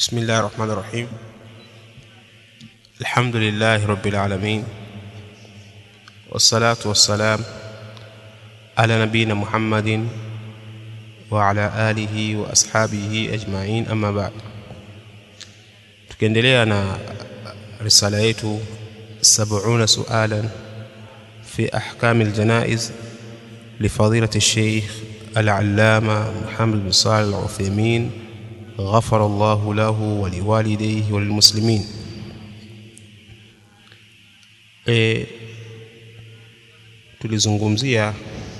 بسم الله الرحمن الرحيم الحمد لله رب العالمين والصلاة والسلام على نبينا محمد وعلى آله وأصحابه أجمعين أما بعد tukiendelea na risala yetu 70 sualan fi ahkam aljanaiz لفضيلة الشيخ العلامة محمد بن صالح العثيمين غفر الله له ولوالديه وللمسلمين e, tulizungumzia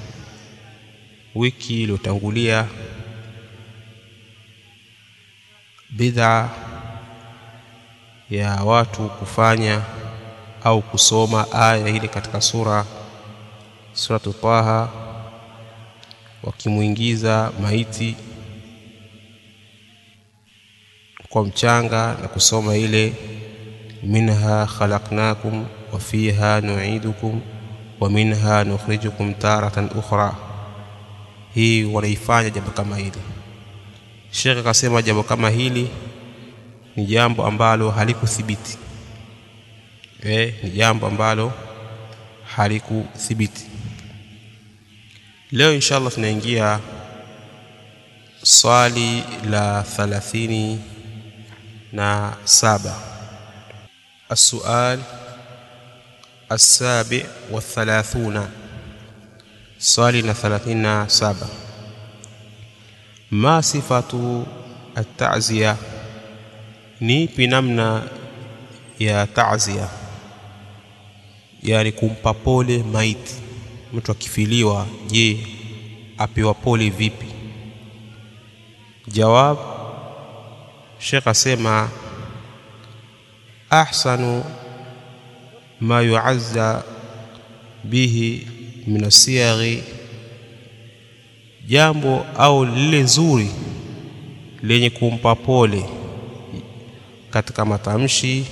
wiki iliyotangulia bid'a ya watu kufanya au kusoma aya ile katika sura suratu Taha wakimuingiza maiti kwa mchanga na kusoma ile minha khalaqnakum wa fiha nu'idukum wa minha nukhrijukum taratan ukhra hii wanaifanya jambo kama hili Sheikh akasema jambo kama hili ni jambo ambalo halikuthibiti eh ni jambo ambalo halikuthibiti leo inshallah tunaingia swali la thalathini na saba السؤال السابع والثلاثون سؤالنا ثلاثين سابع ما صفة التعزية nipi namna ya ta'ziya yani kumpa pole maiti mtu akifiliwa je apewa pole vipi jawab Sheikh asema ahsanu ma yu'azza bihi min asiyaghi jambo au lile zuri lenye kumpa pole katika matamshi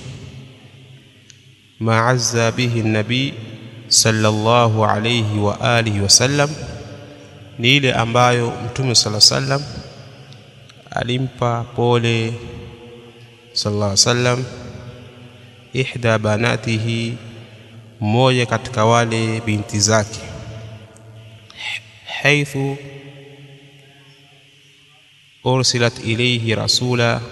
maazza bihi nabii sallallahu alayhi wa alihi wasallam ni ile ambayo mtume sala sallam alimpa pole sallallahu alayhi wasallam ihda banatihi mmoja katika wale binti zake haithu ursilat ilayhi rasula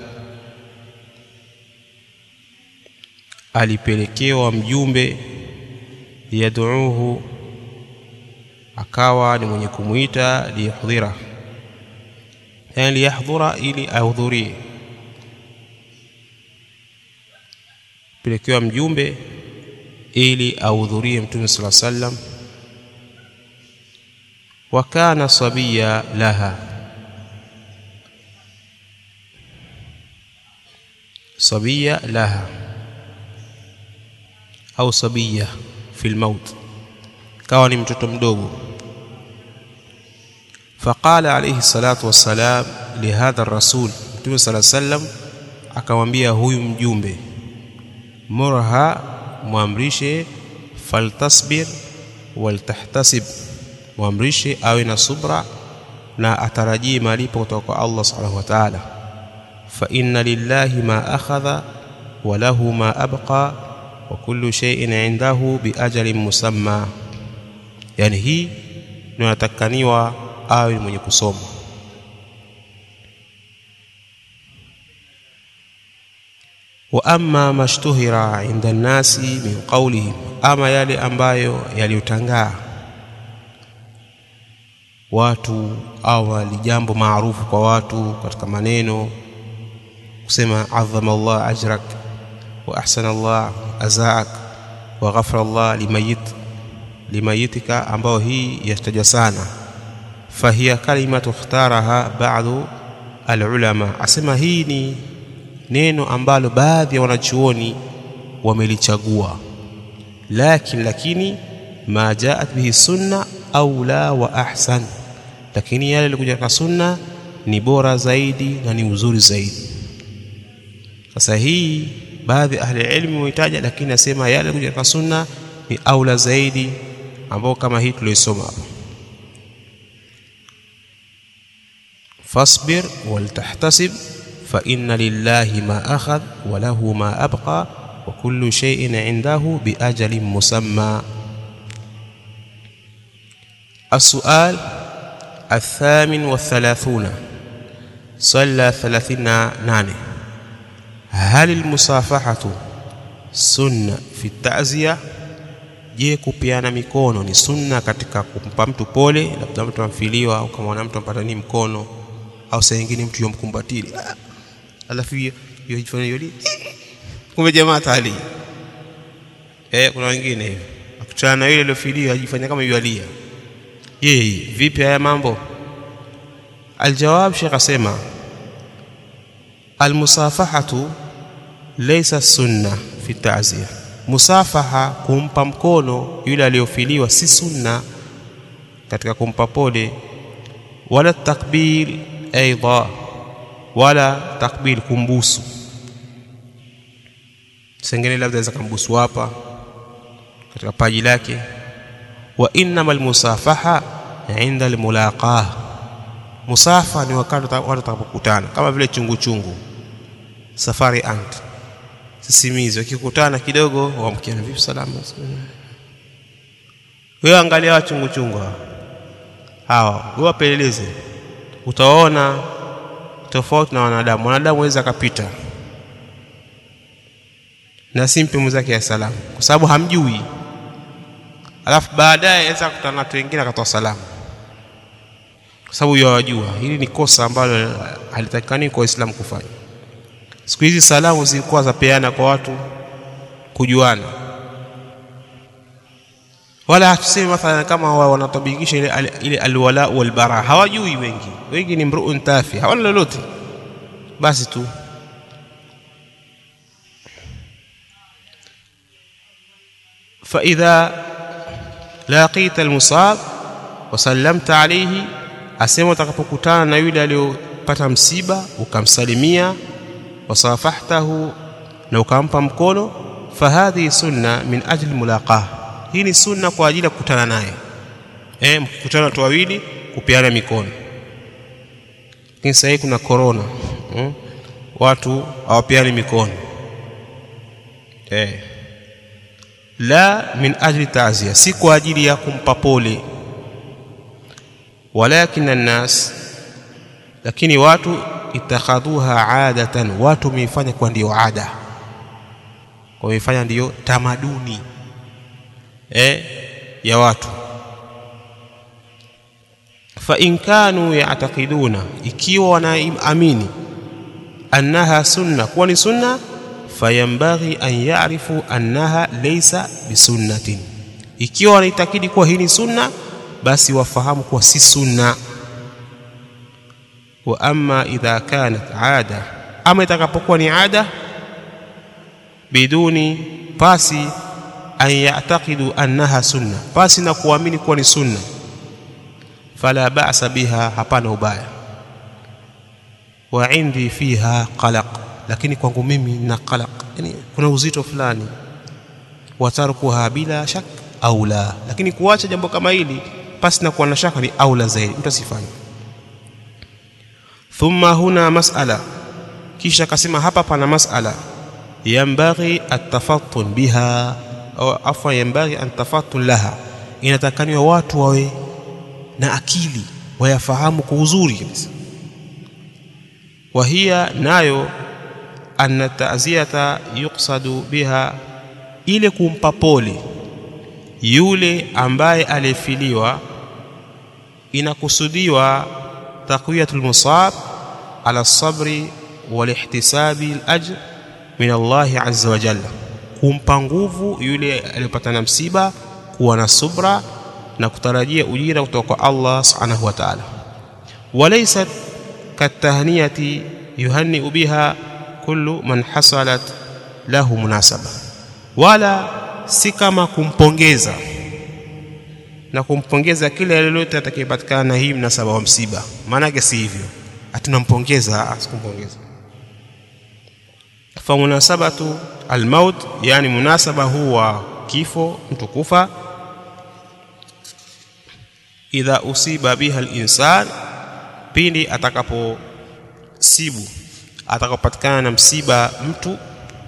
alipelekewa mjumbe liyaduuhu akawa ni mwenye kumuita liyahdhira yani liyahdhura ili ahudhurie pelekewa mjumbe ili ahudhurie mtume sala sallam wa kana sabiya laha sabiya laha au sabiya fi lmaut kawa ni mtoto mdogo faqala alayhi salatu wassalam lihadha rasul mtume sala sallam akamwambia huyu mjumbe murha mwamrishe faltasbir waltahtasib mwamrishe awe na subra na atarajie malipo kutoka kwa Allah subhanahu wa ta'ala fa inna lillahi ma akhadha wa lahu ma abqa wa kullu shay'in 'indahu bi ajalin musamma yani hii inatakaniwa awe mwenye kusoma wa amma mashtuhira inda nasi min qawlihim ama yale ambayo yaliyotangaa watu au ni jambo maarufu kwa watu katika maneno kusema azama Allah ajrak wa ahsana Allah azaak wa ghafara Allah limayit limayitika ambao hii yataja sana fahiya kalimatu ikhtaraha ba'du alulama asema hii ni neno ambalo baadhi ya wanachuoni wamelichagua lakini lakini ma jaat bihi sunna aula wa ahsan lakini yale yalikuja katika sunna ni bora zaidi na ni uzuri zaidi sasa hii baadhi ya ahli ilmu wametaja lakini nasema yale yalikuja katika sunna ni aula zaidi ambao kama hii tuliosoma hapa fasbir waltahtasib fa inna lillahi ma akhadh wa lahu ma abqa wa kullu shay'in 'indahu bi ajalin musamma السؤال الثامن والثلاثون صلى ثلاثين نانه هل المصافحة سنة في التعزية je kupiana mikono ni sunna katika kumpa mtu pole labda mtu amfiliwa au kama mtu ampata ni mkono au saa nyingine mtu yomkumbatili alafu hiyo hiyo ifanye hiyo kumbe jamaa tali eh kuna wengine hivi akutana na yule aliyofiliwa ajifanya kama yualia yeye vipi haya mambo aljawab shekh asema almusafahatu laysa sunna fi ta'ziya musafaha kumpa mkono yule aliyofiliwa si sunna katika kumpa pole wala takbil aidha wala takbil kumbusu sengine labda aweza kumbusu hapa katika paji lake wa innama almusafaha inda almulaqah musafa ni wakati watu watakapokutana kama vile chungu chungu safari ant sisimizi wakikutana kidogo wamkiana vipi salama wewe angalia wa chungu chungu hawa wewe wapeleleze utaona tofauti na wanadamu wanadamu waweza akapita na simpe mwenzake ya salamu kwa sababu hamjui alafu baadaye aweza kukutana na watu wengine akatoa salamu kwa sababu yawajua hili ni kosa ambalo halitakikani kwa Waislamu kufanya siku hizi salamu zilikuwa zapeana kwa watu kujuana wala hatusemi mathalan kama wanatabikisha ile, ile alwala walbara hawajui wengi wengi ni mruun tafi hawana lolote basi tu فإذا لقيت المصاب وسلمت عليه asema utakapokutana na yule aliyopata msiba ukamsalimia wasafahtahu na ukampa mkono fahadhi sunna min ajli mulaqah hii ni sunna kwa ajili ya kukutana naye eh mkutana watu wawili kupeana mikono lakini sasa hivi kuna corona hmm? watu hawapeani mikono eh la min ajli ta'ziya si kwa ajili ya kumpa pole walakin annas lakini watu itakhadhuha adatan watu wameifanya kwa ndio ada wameifanya ndiyo tamaduni eh, ya watu fa in kanu ya'taqiduna ikiwa wanaamini annaha sunna kuwa ni sunna fayambaghi an ya'rifu annaha laysa bisunnatin ikiwa wanaitakidi kuwa hii ni sunna basi wafahamu kuwa si sunna wa amma idha kanat ada ama itakapokuwa ni ada biduni pasi an ya'taqidu annaha sunna pasi na kuamini kuwa ni sunna fala ba'sa biha hapana ubaya wa indi fiha qalaq lakini kwangu mimi na qalaq yani kuna uzito fulani watarkuha bila shak au la lakini kuacha jambo kama hili pasi na kuwa na shaka ni aula zaidi mtu asifanye thumma huna mas'ala kisha akasema hapa pana mas'ala yambaghi atafattun biha au afwa yambaghi an tafattun laha inatakaniwa watu wawe na akili wayafahamu kwa uzuri kabisa wa hiya nayo anna ta'ziyata yuqsadu biha ile kumpa pole yule ambaye alifiliwa inakusudiwa taqwiyatul musab ala sabri wal ihtisabi al ajr min Allah azza wa jalla kumpa nguvu yule aliyopata na msiba kuwa na subra na kutarajia ujira kutoka kwa Allah subhanahu wa ta'ala walaysat katahniyati yuhanni biha kullu man hasalat lahu munasaba wala si kama kumpongeza na kumpongeza kile lolote atakayepatikana na hii mnasaba wa msiba maana yake si hivyo atunampongeza asikumpongeza fa munasabatu almaut yani munasaba huwa kifo mtu kufa idha usiba biha alinsan pindi atakaposibu atakapopatikana na msiba mtu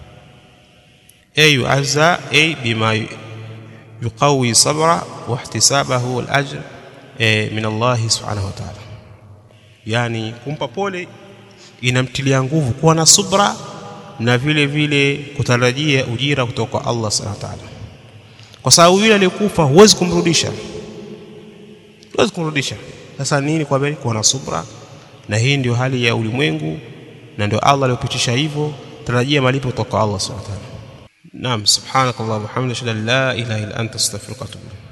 ayu azza ay bima yuqawi sabra wa ihtisabahu al-ajr min Allah subhanahu wa ta'ala yani kumpa pole inamtilia nguvu kuwa na subra na vile vile kutarajia ujira kutoka kwa Allah subhanahu wa ta'ala kwa sababu yule aliyekufa huwezi kumrudisha huwezi kumrudisha sasa nini kwa bali kuwa na subra na hii ndio hali ya ulimwengu na ndio Allah aliyopitisha hivyo tarajia malipo kutoka kwa Allah subhanahu wa ta'ala naam subhanakallahumma wa bihamdika la ilaha illa anta astaghfiruka wa atubu